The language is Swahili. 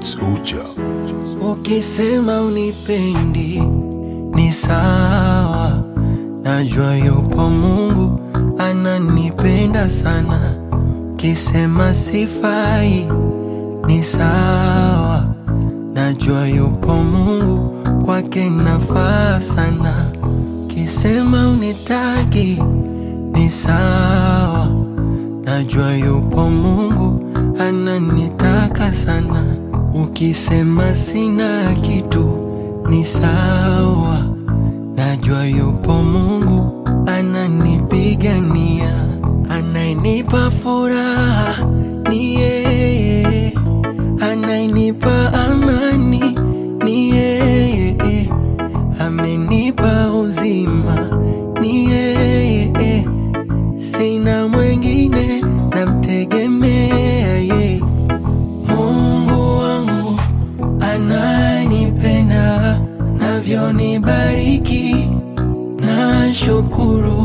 It's Uja. Ukisema unipendi ni sawa, najua yupo Mungu ananipenda sana. Ukisema sifai ni sawa, najua yupo Mungu kwake nafaa sana. Ukisema unitaki ni sawa, najua yupo Mungu ananitaka sana. Ukisema sina kitu ni sawa, najua yupo Mungu ananipigania, anayenipa furaha ni yeye, anayenipa amani ni yeye, amenipa uzima ni yeye, sina mwengine namtegemea yeye. Mungu wangu ananipenda, navyonibariki na shukuru.